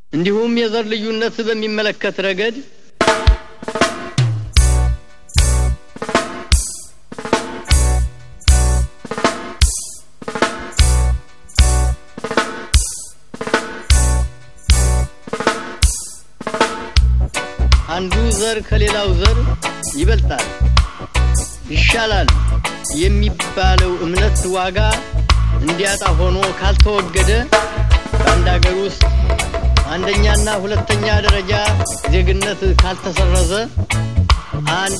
እንዲሁም የዘር ልዩነት በሚመለከት ረገድ አንዱ ዘር ከሌላው ዘር ይበልጣል፣ ይሻላል የሚባለው እምነት ዋጋ እንዲያጣ ሆኖ ካልተወገደ በአንድ አገር ውስጥ አንደኛና ሁለተኛ ደረጃ ዜግነት ካልተሰረዘ አንድ